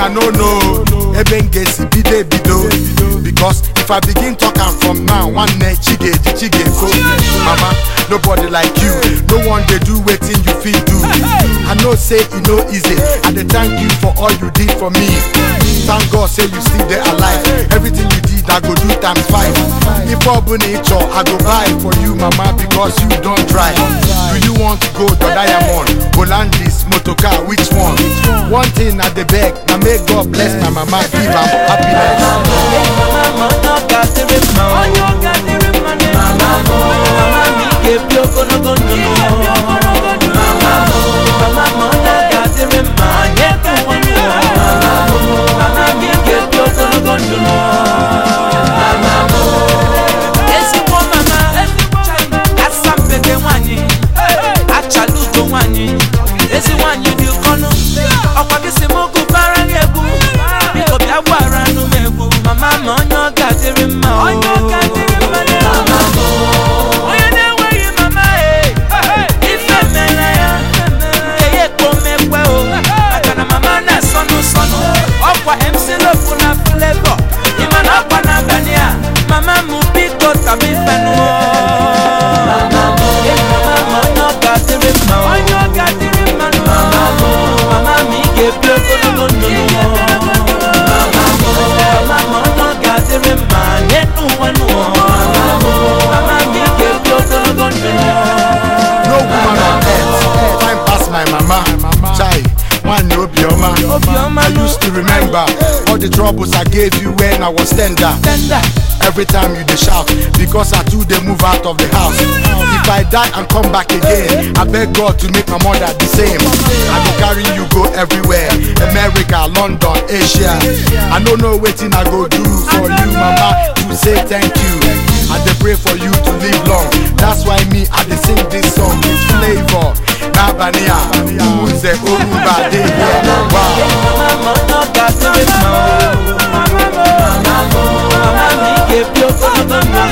I no know ebe m ga-esi bido ebido because if I begin talk am from now nwanne chi ga-eji chi ga-efo mama nobody like you no one dey do wetin you fit do I know say e no easy I dey thank you for all you did for me thank God say you still dey alive everything you did I go do times five if ọ bụ na ị chọ I go buy for you mama because you don try do you want gold or diamond Hollandis motorcar which one one thing I dey beg na make God bless my mama give am happiness. mama onye ọ ga-adịrị mma o. mama mo mama m ị ga-ebi ogologo ndụ mama mo mama m onye ọ ga-adịrị mma nye ka ụwa n'ụwa mama mo mama m ị ga-ebi ogologo ndụ mama mo ezigbo mama asampede nwanyị achala ugo nwanyị ezi nwanyị dị ụkọnụ ọkwa gị si m gụbara gị egwu biko bịa gbara anụ m egwu mama ma onye ọ ga-adịrị mma o. Mama mo, onye na-enweghị mama e ife mere ya eye kpomekwe o maka na mama na-esọnụ sọnụ ọkwa MC Lofu na Flavor ịma na ọkwa n'abalị a mama m biko tabi fenụ mama mo mama m onye ọ ga-adịrị mma o. mama mo mama m ị ga-ebi ogologo ndụ mama mo mama m onye ọ ga-adịrị mma nye n'ụwa n'ụwa mama mo mama m ị ga-ebi ogologo ndụ no woman on earth fine pass my mama chai nwanne obioma Obiọma i used to remember all the troubles i gave you when i was tender tender every time you dey shout because i too dey move out of the house if i die and come back again i beg god to make my mother the same i go carry you go everywhere america london asia i no know wetin i go do for you mama to say thank you i dey pray for you to live long that's why me i dey sing this song with flavour n'abalị a ụmụnze oruba dey here wow. mama m onye ọ ga-adịrị mma o. mama mo mama m ị ga-ebi ogologo ndụ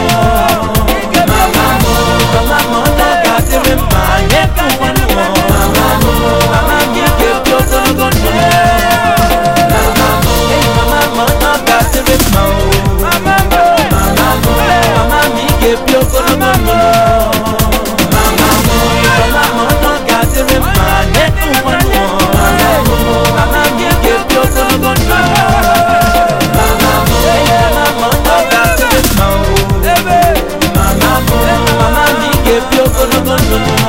mama mo mama m onye ọ ga-adịrị mma nye ka ụwa n'ụwa mama mo mama m ị ga-ebi ogologo ndụ mama mo mama m onye ọ ga-adịrị mma o. mama mo mama m ị ga-ebi ogologo ndụ mama mo mama m onye ọ ga-adịrị mma nye ka ụwa n'ụwa mama mo mama m ị ga-ebi ogologo ndụ mama mo mama m onye ọ ga-adịrị mma o. mama mo mama m ị ga-ebi ogologo ndụ